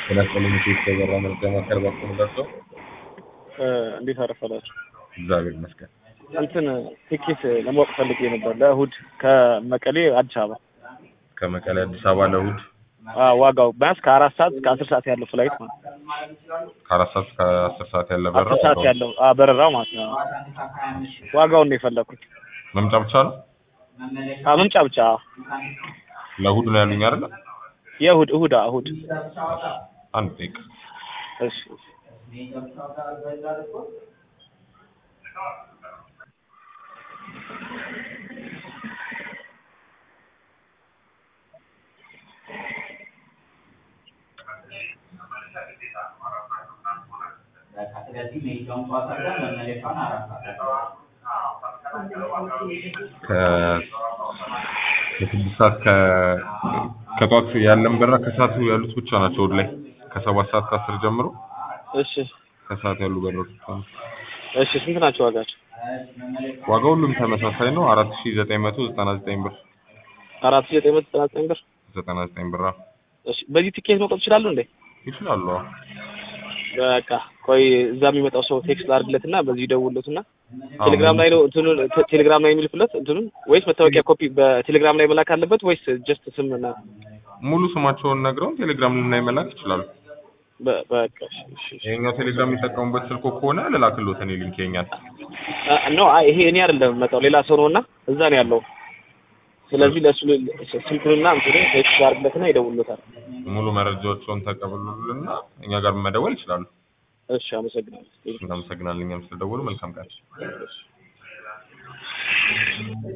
ተነስተን የተበራ መረጃ ማዕከል ባቆም ደርሰው እንዴት አረፈላችሁ? እግዚአብሔር ይመስገን። እንትን ቲኬት ለማወቅ ፈልጌ ነበር ለእሁድ ከመቀሌ አዲስ አበባ ከመቀሌ አዲስ አበባ ለእሁድ አዎ፣ ዋጋው ቢያንስ ከአራት ሰዓት እስከ አስር ሰዓት ያለው ፍላይት ማለት ነው። ከአራት ሰዓት እስከ አስር ሰዓት ያለ በረራ አስር ሰዓት ያለው አዎ፣ በረራው ማለት ነው። ዋጋውን ነው የፈለኩት። መምጫ ብቻ ነው አዎ፣ መምጫ ብቻ አዎ። ለእሁድ ነው ያሉኝ አይደለ? የእሁድ እሁድ አዎ፣ እሁድ አንድ ደቂቃ እሺ ስለዚህ ሜጃውን ጨዋታ አድርገን መመለሻውን አራት ሰዓት ከ- ከስድስት ሰዓት ከ- ከጠዋት ያለን በረራ ከሰዓቱ ያሉት ብቻ ናቸው እሑድ ላይ ከሰባት ሰዓት ከአስር ጀምሮ እሺ ከሰዓት ያሉ በረሮች ብቻ ናቸው። እሺ ስንት ናቸው ዋጋቸው? ዋጋ ሁሉም ተመሳሳይ ነው። አራት ሺ ዘጠኝ መቶ ዘጠና ዘጠኝ ብር አራት ሺህ ዘጠኝ መቶ ዘጠና ዘጠኝ ብር። ዘጠና ዘጠኝ ብር አዎ። እሺ በዚህ ቲኬት መውጣት ይችላሉ እንዴ? ይችላሉ። አዎ። በቃ ቆይ እዛ የሚመጣው ሰው ቴክስት ላድርግለትና በዚህ ይደውልለትና ቴሌግራም ላይ ነው እንትኑን ቴ- ቴሌግራም ላይ የሚልኩለት እንትኑን ወይስ መታወቂያ ኮፒ በቴሌግራም ላይ መላክ አለበት ወይስ ጀስት ስም እና ሙሉ ስማቸውን ነግረውን ቴሌግራም ላይ መላክ ይችላሉ። በ- በቃ እሺ እሺ እሺ። ይሄኛው ቴሌግራም የሚጠቀሙበት ስልኮ ከሆነ ልላክልዎት እኔ ሊንክ የኛል አ- ኖ አይ ይሄ እኔ አይደለም የምመጣው ሌላ ሰው ነውና እዛ ነው ያለው። ስለዚህ ለእሱ ል- ስልኩንና እንትኑን ቴክስት ላድርግለትና ይደውልለታል። ሙሉ መረጃዎችን ተቀብሉልና እኛ ጋር መደወል ይችላሉ። እሺ አመሰግናለሁ። እናመሰግናለን። እኛም ስለደወሉ መልካም ቀን።